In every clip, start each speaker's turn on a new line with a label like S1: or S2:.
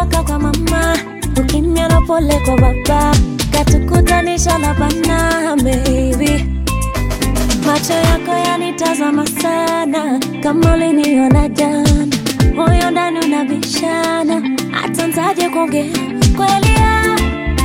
S1: kutoka kwa mama, ukimya na pole kwa baba, katukutanisha na bana baby. Macho yako yanitazama sana, kama uliniona jana, moyo ndani unabishana, hata ntaje kuongea kweli ya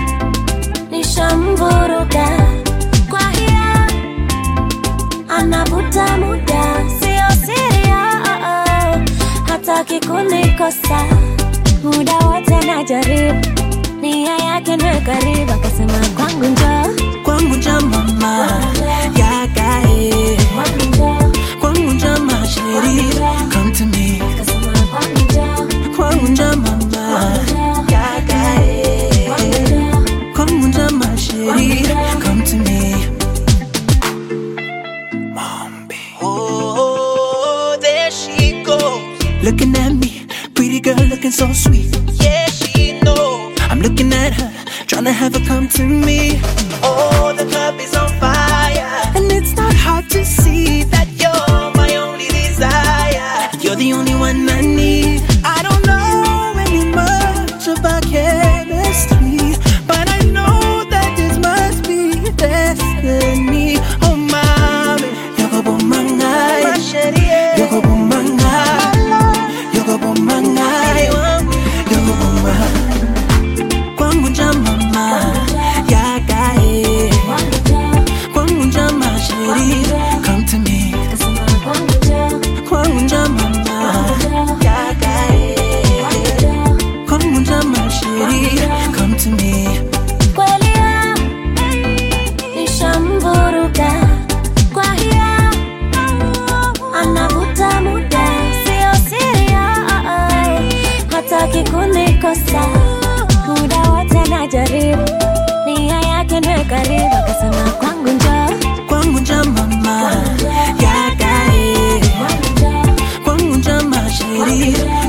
S1: nishamvuruga kwa hiya anavuta muda, sio siri, oh, oh. hataki kunikosa muda wote najaribu, nia yake niwe karibu, akasema kwangu njoo,
S2: kwangu nja mama yakae
S1: kwangu njoo,
S2: kwangu nja masheri come to me
S1: akasema kwangu njoo,
S2: kwangu nja mama yakae
S1: kwangu njoo.
S2: kwangu nja masheri come to me Mombi.
S3: Oh, there she goes.
S2: looking at me pretty girl looking so sweet
S3: Yeah, she knows.
S2: I'm looking at her trying to have her come to me
S3: Oh, the club is on fire.
S2: and it's not hard to see that
S3: You're my only desire.
S2: You're the only one I need. I don't know any much about chemistry, but I know that this must be destiny. Oh, mommy, you're go boom
S3: My
S2: mangai,
S3: shady,
S2: you're go boom mangai, you're go boom mangai, you're go boom mangai. Kwangu nja mama, yakae. Kwangu nja mashiri, come to me. Kwangu nja mama, yakae. Kwangu nja mashiri, come to me.
S1: Kweli ya, nishamvuruga kwa hiya anavuta muda, sio siri, oh, oh. hataki kunikosa muda wote najaribu, nia yake niwe karibu, akasema kwangu njoo,
S2: Kwangu nja mama, yakae.
S1: kwangu njoo,
S2: Kwangu nja mashiri,